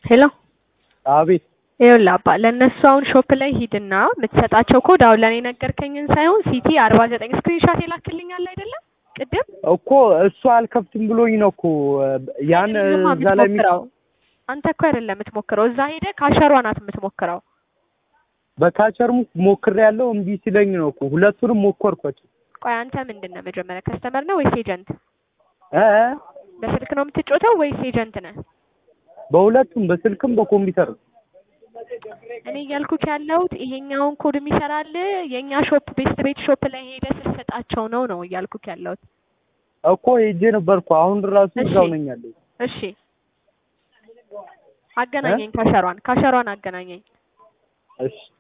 ሄሎ አቤት ይኸውልህ አባ ለእነሱ አሁን ሾፕ ላይ ሂድና የምትሰጣቸው ኮድ አሁን ለእኔ ነገርከኝን ሳይሆን ሲቲ አርባ ዘጠኝ ስክሪንሻት የላክልኛል አይደለም ቅድም እኮ እሱ አልከፍትም ብሎኝ ነው እኮ ያን አይደለማ እዛ ላይ የሚ- የምትሞክረው አንተ እኮ አይደለም የምትሞክረው እዛ ሄደህ ካሸሯ ናት የምትሞክረው በካቸር ሞክሬ ያለው እምቢ ሲለኝ ነው እኮ ሁለቱንም ሞከርኳቸው ቆይ አንተ ምንድን ነህ መጀመሪያ ከስተመር ነህ ወይስ ኤጀንት እ እ በስልክ ነው የምትጮተው ወይስ ኤጀንት ነህ በሁለቱም በስልክም በኮምፒውተር እኔ እያልኩት ያለሁት ይሄኛውን ኮድ የሚሰራል የእኛ ሾፕ ቤስት ቤት ሾፕ ላይ ሄደህ ስትሰጣቸው ነው ነው እያልኩት ያለሁት እኮ ሄጄ ነበርኩ አሁን ራሱ እሺ። እዛው ነኝ ያለው እሺ አገናኘኝ ካሸሯን ካሸሯን አገናኘኝ እሺ